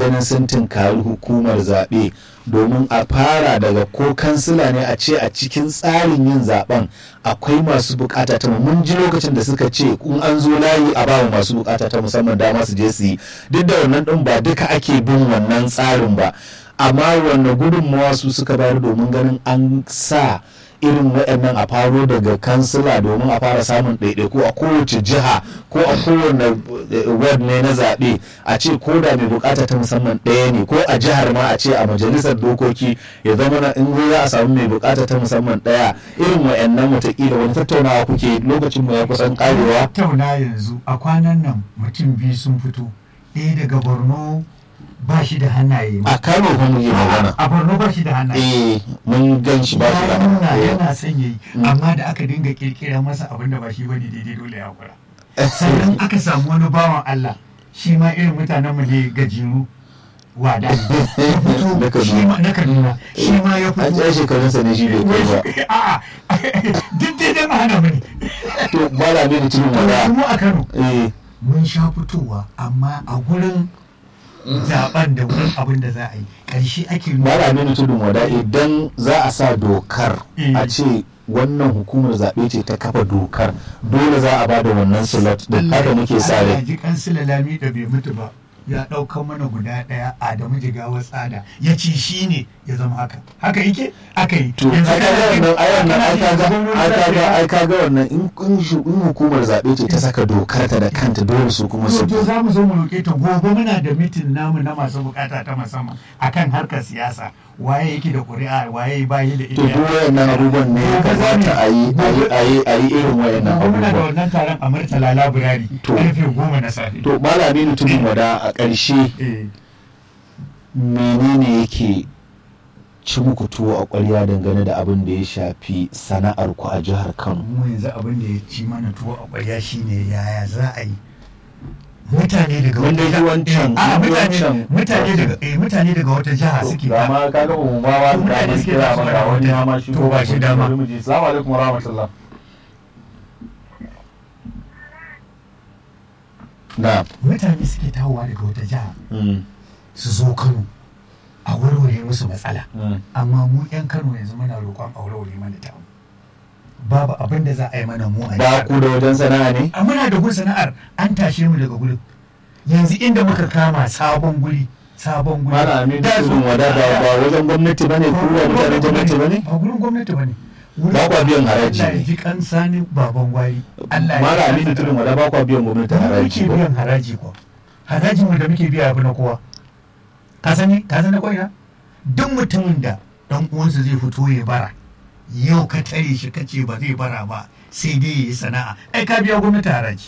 ganin sun tunkari hukumar zaɓe domin a fara daga ko kansila ne a ce a cikin tsarin yin zaben akwai masu bukata ta mun ji lokacin da suka ce in an zo layi a bawa masu bukata ta musamman dama su je su yi duk da wannan din ba duka ake bin wannan tsarin ba amma wanne gudunmawa su suka bayar domin ganin an sa irin waɗannan a faro daga kansila domin a fara samun ɗaiɗaiku a kowace jiha ko a kowane ward ne na zaɓe a ce ko da mai bukata ta musamman ɗaya ne ko a jihar ma a ce a majalisar dokoki ya zama na in za a samu mai bukata ta musamman ɗaya irin waɗannan watakila wani tattaunawa kuke lokacin mu ya kusan karewa tattauna yanzu a kwanan nan mutum biyu sun fito ɗaya daga borno ba shi da hannaye a kano fa muke magana a borno ba shi da hannaye eh mun gan shi ba shi da ya nuna eh. yana son yayi amma da aka dinga kirkira masa abin da ba shi bane daidai dole ya kura sannan aka samu wani bawan Allah shi ma irin mutanen mu ne gajiru wada ne ya Na fito Kaduna. shi ma na Kaduna shi ma ya an fito tsaye shekarunsa ne shi bai kai ba a'a duk dai dan hana mu ne to malami da cikin wada mu a Kano eh mun sha fitowa amma a gurin zaben da wurin abin da za a yi ƙarshe ake nuna malami da tudun wada idan za a sa dokar Eh. a ce wannan hukumar zaɓe ce ta kafa dokar dole za a bada wannan slot din haka muke sa Allah rai ji kansila lami da bai mutu ba ya ɗauka mana guda ɗaya Adamu Jigawa tsada ya ce shi ne ya zama haka haka yake aka yi to ai kaga wannan ai wannan ai kaga ai kaga ai ai kaga wannan in in shu- in hukumar zaɓe ce ta saka dokar ta da kanta dole su kuma su to za mu zo mu roƙe ta gobe muna da mitin namu na masu bukata ta musamman akan harkar siyasa waye yake da ƙuri'a waye bayi da to duk wayannan abubuwan ne ya kamata a yi a yi a yi a yi irin wayannan gobe muna da abubuwan wannan taron a Murtala Library To. karfe goma na safe to malami da tudun wada a ƙarshe eh menene yake ci muku tuwo a ƙwarya dangane da abin da ya shafi sana'ar ku a jihar Kano mu yanzu abin da ya ci mana tuwo a ƙwarya shine yaya za a yi mutane daga Mun dai ji wancan, a mun ji mutane wancan. mutane daga eh mutane daga wata jiha suke ga ma kaga mu ma ba To da mutane mun suke kira tasowa ma da ga wani wata- ma shi to ba shi dama. assalamu alaikum wa rahmatullah na mutane suke tawowa daga wata jiha mm, su zo Kano a warware musu matsala mm. amma mu yan Kano yanzu muna roƙon a warware mana ta babu abin da za a yi mana mu a ba jihar ku da wajen sana'a ne a muna da gun sana'ar an tashe mu daga gurin yanzu inda muka kama sabon guri sabon guri mala amin Da su- tudun wada ba ba wajen gwamnati bane ku ba mutanen gwamnati bane ba gurin gwamnati bane Ba kwa biyan haraji Allah ya ne. ji kan sani baban gwari Allah ya mala ji amin kansa. tudun wada ba kwa biyan gwamnati Mu haraji muke ba biyan haraji ko harajin mu da muke biya yafi na kowa ka sani ka sani ko ina duk mutumin da dan uwansa zai fito ya bara yau ka tare shi kace ba zai bara ba sai dai ya yi sana'a ai ka biya gwamnati haraji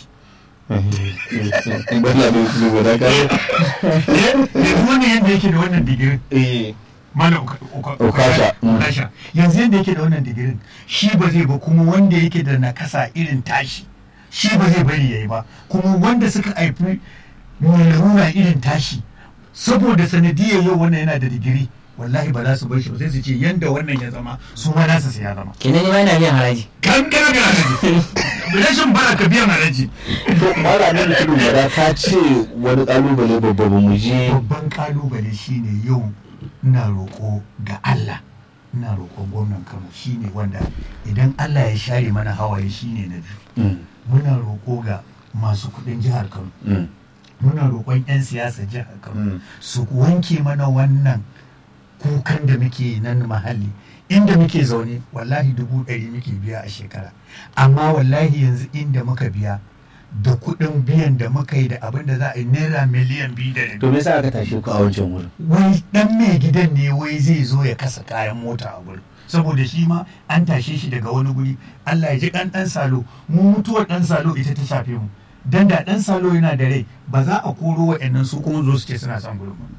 mala amin tudun wada ka yanzu wannan yadda yake da wannan digirin eh malam Uka- Uka- Ukasha, mm. Ukasha. yanzu yadda yake da wannan digirin shi ba zai ba kuma wanda yake da nakasa irin tashi shi ba zai bari yayi ba kuma wanda suka haifi mai larura irin tashi saboda sanadiyar yau wannan yana da digiri wallahi ba za su bar shi ba sai su ce yanda wannan ya zama su ma nasu sai ya zama kenan ni ma ina biyan haraji kan kana biyan haraji rashin bara ka biyan haraji to mala amin tudun wada ka ce wani kalubale babba ba mu je babban kalubale shine yau ina roƙo ga Allah ina roƙon gwamnan Kano shine wanda idan Allah ya share mana hawaye shine na biyu Mm, muna roƙo ga masu kuɗin jihar Kano mm, muna roƙon 'yan siyasa jihar Kano mm. su wanke mana wannan kukan da muke nan mahalli inda muke zaune wallahi dubu ɗari muke biya a shekara amma wallahi yanzu inda muka biya da kuɗin biyan da muka yi da abin da za a yi naira miliyan biyu da rabi to me yasa aka tashe ku a wancan wurin wai dan mai gidan ne wai zai zo ya kasa kayan mota a gurin saboda shi ma an tashe shi daga wani guri Allah ya ji kan dan salo mu mutuwar dan salo ita ta shafe mu dan da dan salo yana da rai ba za a koro wa'annan su kuma zo su ce suna son gurin ba.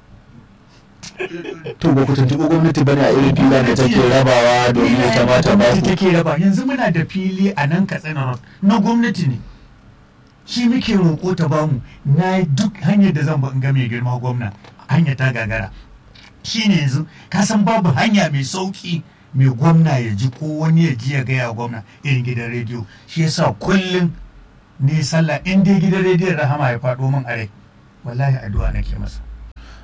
to ba ku tuntuɓi gwamnati bane a irin filan da take rabawa domin ya kamata ba gwamnati ku take raba yanzu muna da fili a nan katsina road na gwamnati ne shi muke roƙo ta bamu na yi duk hanyar da zan ba in ga mai girma gwamna hanya ta gagara shi ne yanzu ka san babu hanya mai sauki mai gwamna ya ji ko wani ya ji ya gaya gwamna irin gidan rediyo shi yasa kullum ne sallah in dai gidan rediyon rahama ya faɗo min a rai wallahi addu'a nake masa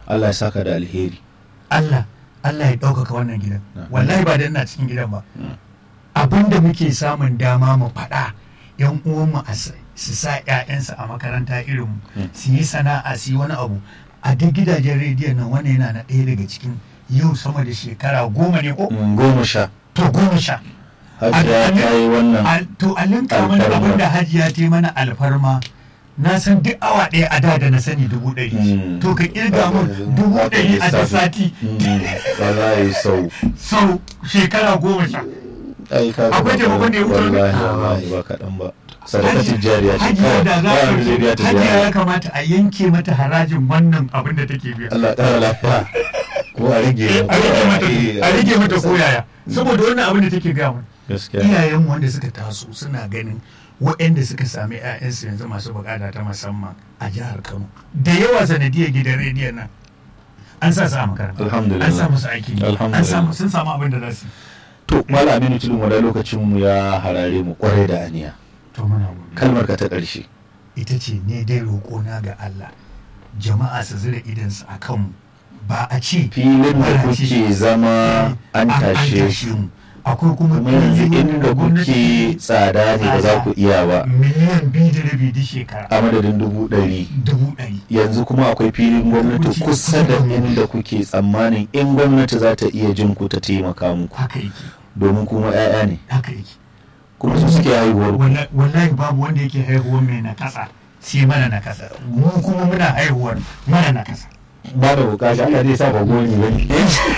Allah ya saka da alheri Allah Allah ya ɗaukaka wannan gidan Na. wallahi ba da ina cikin gidan ba Mm. abinda muke samun dama mu faɗa yan uwanmu a sa- su sa 'ya'yansu a makaranta irin mu Mm. su yi sana'a su yi wani abu a duk gidajen rediyon nan wani yana na ɗaya daga cikin yau sama da shekara goma ne ko Mm, goma sha to goma sha hajiya Al- ta yi wannan Al- to a linka mana Alfarma. abin da hajiya ta yi mana alfarma na san duk awa ɗaya a da da na sani dubu ɗari Mm. to ka kirga mun dubu Haka ɗari a duk lissafi. sati Mm, wallahi sau sau shekara goma sha ai ka Akwai taimakon da ya wuce wannan? wallahi wallahi ba kaɗan ba sadakatin jariya ce hajiya da za ba a wanda zai biya ta hajiya ya ziyara kamata a yanke mata harajin wannan abin da take biya Allah ƙara lafiya ko a rage a rage mata Eh, a rage mata koyaya saboda wannan abin da take gaya mana gaskiya iyayenmu wanda suka taso suna ganin waɗanda suka sami 'ya'yansu yanzu masu bukata ta musamman a jihar kano da yawa sanadiyar gidan rediyon nan an sa su a makaranta Alhamdulillah. an sa musu aiki an Alhamdulillah. samu sun samu abin da za su yi to mala aminu tulun wada lokacin mu ya harare mu kwarai da aniya to muna gobe kalmar ka ta ƙarshe ita ce ne dai roƙona ga Allah jama'a su zira idansu a kanmu ba a ce filin da bara ce, kuke zama an tashe tashe mu akwai kuma kuma yanzu fili wanda inda gwamnati kuke tsada ne ba za ku iya ba miliyan biyu da rabi duk shekara a madadin dubu ɗari dubu ɗari yanzu kuma akwai filin gwamnati kusa da inda kuke tsammanin in gwamnati za ta iya jin ku ta taimaka muku haka yake domin kuma 'ya'ya ne haka yake kuma su suke haihuwar ku Walla- wallahi babu wanda yake haihuwar mai na kasa sai mana na kasa mu kuma muna haihuwar mana na kasa ba da bukata Allah zai sa ba goni ba ne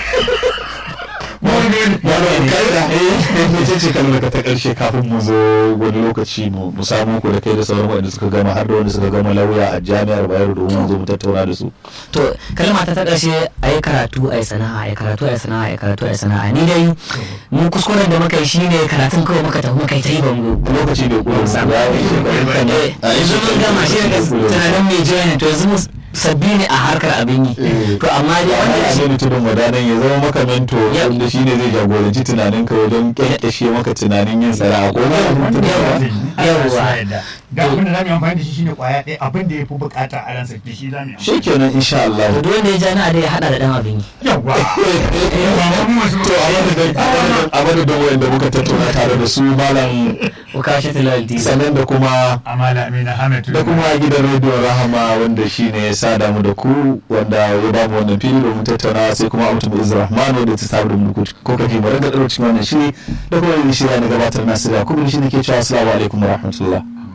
ba da bukata eh ce kalmar ka ta karshe kafin mu zo wani lokaci mu mu samu ku da kai da sauran waɗanda suka gama har da wanda suka gama lauya a jami'ar Bayero domin mu zo mu tattauna da su to kalma ta ta ƙarshe a yi karatu a yi sana'a a yi karatu a yi sana'a a yi karatu a yi sana'a ni dai mu kuskuren da muka yi shine karatun kawai muka tafi muka yi ta yi ba mu lokaci bai kula mu samu ya yi shekarun ka ne Eh, yanzu mun gama shi daga tunanin mai jiya ne to yanzu mu sabbi ne a harkar abin yi Eh. to amma dai wanda wanda ya shi ne tudun wadanan ya zama maka mento Yep. wanda shi ne zai jagoranci tunanin ka wajen kyankyashe maka tunanin yin sana'a ko wanda wani ya mutum zai yi, Allah Yawwa. ya yarda. ga abin da za mu yi amfani da shi shine kwaya ɗaya abin da ya fi bukata a ransa da shi za mu yi amfani. shi kenan insha Allah to duk wanda ya ja na dai ya hada da dan abin yi yawwa Yawwa, mu masu to a madadin a madadin wanda muka tattauna tare da su malam ko ka shi tilal tv sannan da kuma amala amina hamid da kuma gidan rediyon rahama wanda shi ne ya sada mu da ku wanda ya ba mu wannan fili domin tattauna sai kuma abu tumu izrahman wanda ta sabu da mu ko kaji mu raga cikin wannan shiri da kuma yin shirya na gabatar nasiru yakubu shi ne ke cewa assalamu alaikum wa rahmatullah